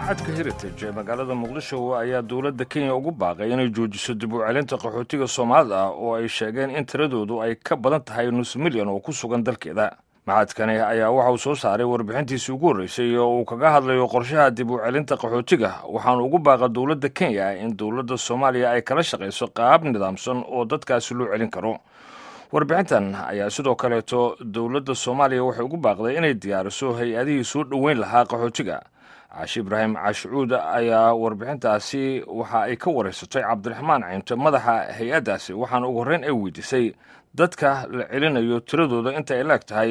macadka heritage ee magaalada muqdisho ayaa dowladda kenya ugu baaqay inay joojiso dib u celinta qaxootiga soomaalida ah oo ay sheegeen in tiradoodu ay ka badan tahay nus milyan oo ku sugan dalkeeda macadkani ayaa waxa uu soo saaray warbixintiisii ugu horreysay oo uu kaga hadlayo qorshaha dib u celinta qaxootiga waxaana ugu baaqa dowladda kenya in dowladda soomaaliya ay kala shaqayso qaab nidaamsan oo dadkaasi loo celin karo warbixintan ayaa sidoo kaleeto dowladda soomaaliya waxay ugu baaqday inay diyaariso hay-adihii soo dhoweyn lahaa qaxootiga caashi ibraahim caashicuud ayaa warbixintaasi waxa ay ka wareysatay cabdiraxmaan caynto madaxa hay-addaasi waxaana ugu horreyn ay weydiisay dadka la celinayo tiradooda inta ay laeg tahay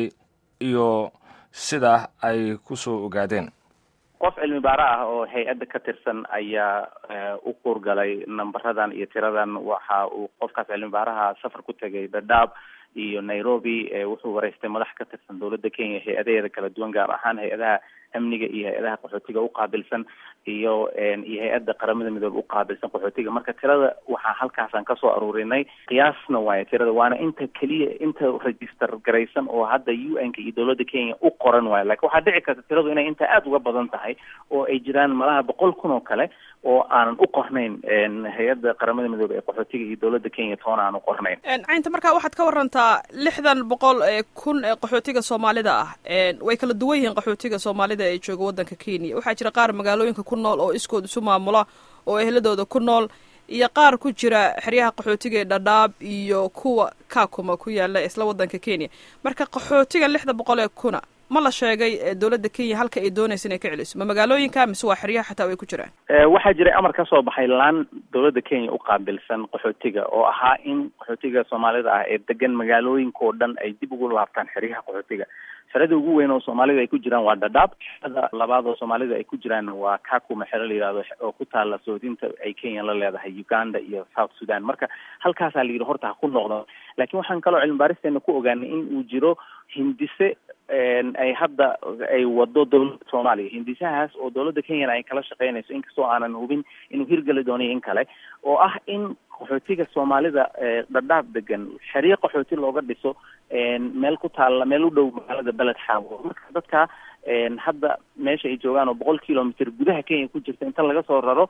iyo sida ay ku soo ogaadeen qof cilmi baaro ah oo hay-adda ka tirsan ayaa u kuurgalay nambaradan iyo tiradan waxa uu qofkaas cilmi baaraha safar ku tegay dadaab iyo nairobi wuxuu wareystay madax ka tirsan dowladda kenya hay-adaheeda kala duwan gaar ahaan hay-adaha amniga iyo hay-adaha qaxootiga uqaabilsan iyo iyo hay-adda qaramada midoobe uqaabilsan qaxootiga marka tirada waxaa halkaasaan kasoo aruurinay qiyaasna waayo tirada waana inta keliya inta register garaysan oo hadda u n ka iyo dowladda kenya u qoran waayo lakin waxaa dhici karta tiradu inay inta aada uga badan tahay oo ay jiraan malaha boqol kun oo kale oo aanan u qornayn hay-adda qaramada midoobe ee qaxootiga iyo dowladda kenya toona aan u qornayn caynta marka waxaad ka warantaa lixdan boqol ee kun ee qaxootiga soomaalida ah way kala duwan yihiin qaxootiga soomaalida ee jooga waddanka kenya waxaa jira qaar magaalooyinka ku nool oo iskood isu maamula oo ehladooda ku nool iyo qaar ku jira xeryaha qaxootiga ee dhadhaab iyo kuwa kakuma ku yaala isla waddanka kenya marka qaxootiga lixda boqol ee kuna ma la sheegay dowladda kenya halka ay doonaysa inay ka celiso ma magaalooyinka mise waa xeryaha xataa way ku jiraan waxaa jiray amar ka soo baxay laan dowladda kenya uqaabilsan qaxootiga oo ahaa in qaxootiga soomaalida ah ee degan magaalooyinka oo dhan ay dib ugu laabtaan xeryaha qaxootiga xerada ugu weyn oo soomaalida ay ku jiraan waa dhadhaab xerada labaad oo soomaalida ay ku jiraan waa kakuma xero la yihahdo oo ku taala soodinta ay kenya la leedahay uganda iyo south sudan marka halkaasaa la yidhi horta ha ku noqdo laakiin waxaan kaloo cilmi baaristeena ku ogaanay in uu jiro hindise ay hadda ay wado dowladda soomaaliya hindisahaas oo dowladda kenyana ay kala shaqeynayso inkastoo aanan hubin inuu hirgeli doonayo in kale oo ah in qaxootiga soomaalida dhadhaab degan xeryo qaxooti looga dhiso meel ku taalla meel u dhow magaalada beled xaawo marka dadka hadda meesha ay joogaan oo boqol kilomitr gudaha kenya ku jirta inta laga soo raro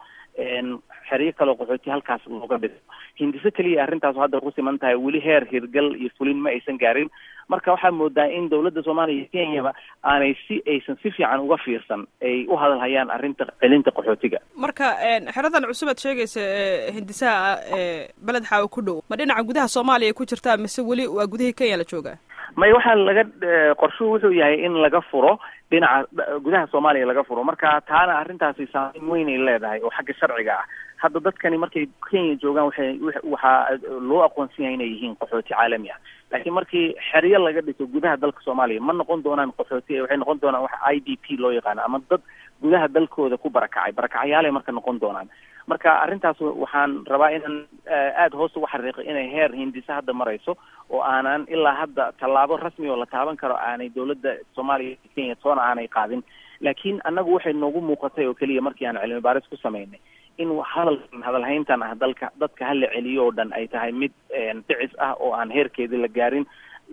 xeryo kaleo qaxooti halkaas looga dhiso hindise keliya arrintaas hadda ku siman tahay weli heer hirgal iyo fulin ma aysan gaarin marka waxaa moodaa in dowladda soomaaliya iyo kenyaba aanay si aysan si fiican uga fiirsan ay u hadalhayaan arrinta celinta qaxootiga marka xeradan cusub aad sheegaysa hindisaha beled xaawo ku dhow ma dhinaca gudaha soomaaliya ay ku jirtaa mise weli waa gudihii kenya la joogaa may waxaa laga qorshuhu wuxuu yahay in laga furo dhinaca gudaha soomaaliya laga furo marka taana arrintaasi saameyn weyn ay leedahay oo xagga sharciga ah hadda dadkani markay kenya joogaan waxay waxaa loo aqoonsan yahay inay yihiin qaxooti caalami ah laakiin markii xeryo laga dhiso gudaha dalka soomaaliya ma noqon doonaan qaxooti waxay noqon doonaan waxa i d p loo yaqaano ama dad gudaha dalkooda ku barakacay barakacayaalay marka noqon doonaan marka arrintaas waxaan rabaa inaan aada hoos uga xariiqo inay heer hindise hadda marayso oo aanan ilaa hadda tallaabo rasmi oo la taaban karo aanay dowladda soomaaliya kenya toona aanay qaadin laakiin annagu waxay noogu muuqatay oo keliya markii aan cilmi baaris ku samaynay in hadalkan hadalhayntan ah dalka dadka hala celiyo oo dhan ay tahay mid dhicis ah oo aan heerkeedii la gaarin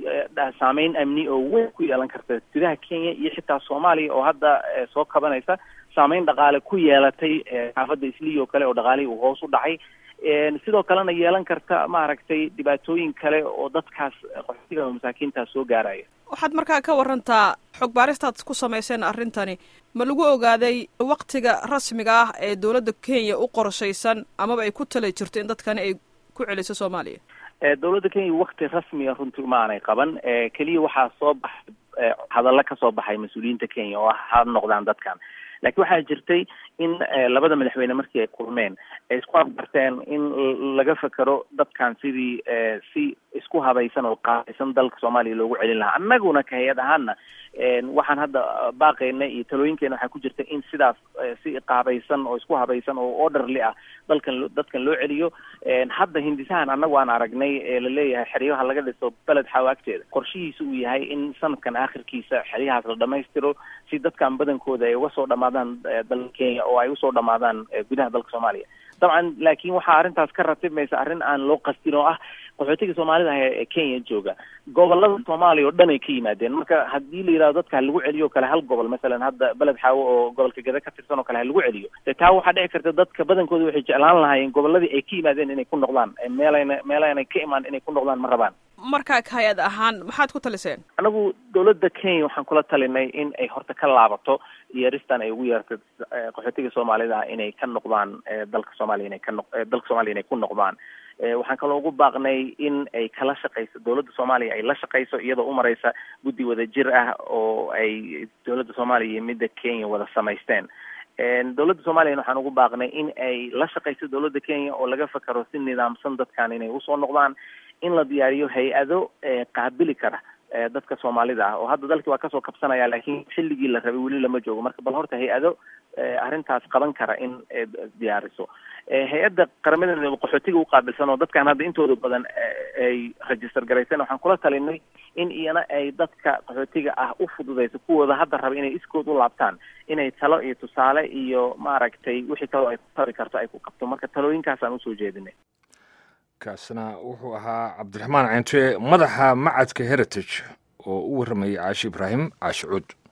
saameyn amni oo weyn ku yeelan karta gudaha kenya iyo xitaa soomaaliya oo hadda soo kabanaysa saameyn dhaqaale ku yeelatay xaafadda isliya oo kale oo dhaqaalihii uu hoos u dhacay sidoo kalena yeelan karta maaragtay dhibaatooyin kale oo dadkaas qaxootiga masaakiintaas soo gaaraya waxaad markaa ka warantaa xog baaristaad ku samayseen arrintani ma lagu ogaaday waktiga rasmiga ah ee dowladda kenya u qorshaysan amaba ay ku tala jirto in dadkani ay ku celiso soomaaliya dowladda kenya wakti rasmiga runtii ma aanay qaban keliya waxaa soo baxay hadallo kasoo baxay mas-uuliyiinta kenya oo ha noqdaan dadkan laakiin waxaa jirtay in labada madaxweyne markii ay kulmeen ay isku afgarteen in laga fekero dadkan sidii si isku habaysan oo qaadaysan dalka soomaaliya loogu celin lahaa annaguna ka hay-ad ahaana waxaan hadda baaqeyna iyo talooyinkeena waxaa ku jirta in sidaas si qaabaysan oo isku habaysan oo orderly ah dalkan dadkan loo celiyo hadda hindisahan annagu aan aragnay ee laleeyahay xeryaha laga dhiso beled xaawo agteeda qorshihiisa uu yahay in sanadkan aakhirkiisa xeryahaas la dhamaystiro si dadkan badankooda ay uga soo dhamaadaan dalka kenya oo ay usoo dhamaadaan gudaha dalka soomaaliya dabcan laakiin waxaa arrintaas ka ratibmaysa arrin aan loo qastin oo ah qaxootiga soomaalida ah ee kenya jooga gobolada soomaaliya oo dhan ay ka yimaadeen marka haddii la yidhahdo dadka ha lagu celiyo o kale hal gobol masalan hadda beled xaawo oo gobolka geda ka tirsan oo kale ha lagu celiyo de taa waxaa dhici karta dadka badankooda waxay jeclaan lahaayeen goboladii ay ka yimaadeen inay ku noqdaan meelayna meelaynay ka imaan inay ku noqdaan ma rabaan marka hay-ad ahaan maxaad ku taliseen anagu dawladda kenya waxaan kula talinay in ay horta ka laabato yeeristan ay ugu yeertay qaxootiga soomaalida ah inay ka noqdaan dalka soomaaliya inay ka noq dalka soomaliya inay ku noqdaan waxaan kaloo ugu baaqnay in ay kala shaqayso dawladda soomaaliya ay la shaqayso iyadoo u mareysa guddi wada jir ah oo ay dawladda soomaaliya iyo midda kenya wada samaysteen dawladda soomaliyan waxaan ugu baaqnay in ay la shaqayso dawladda kenya oo laga fakaro si nidaamsan dadkan inay usoo noqdaan in la diyaariyo hay-ado qaabili kara dadka soomaalida ah oo hadda dalkii waa kasoo kabsanaya laakiin xilligii la rabay weli lama joogo marka bal horta hay-ado arrintaas qaban kara in diyaariso hay-adda qaramada midoobe qaxootiga uqaabilsan oo dadkan hadda intooda badan ay register garaysan waxaan kula talinay in iyana ay dadka qaxootiga ah u fududeyso kuwooda hadda raba inay iskood u laabtaan inay talo iyo tusaale iyo maaragtay wixii kaloo ay ku tabi karto ay ku qabto marka talooyinkaasaan usoo jeedinay kaasna wuxuu ahaa cabdiraxmaan cente madaxa macadka heritage oo u warramayay caashi ibraahim caashi cuud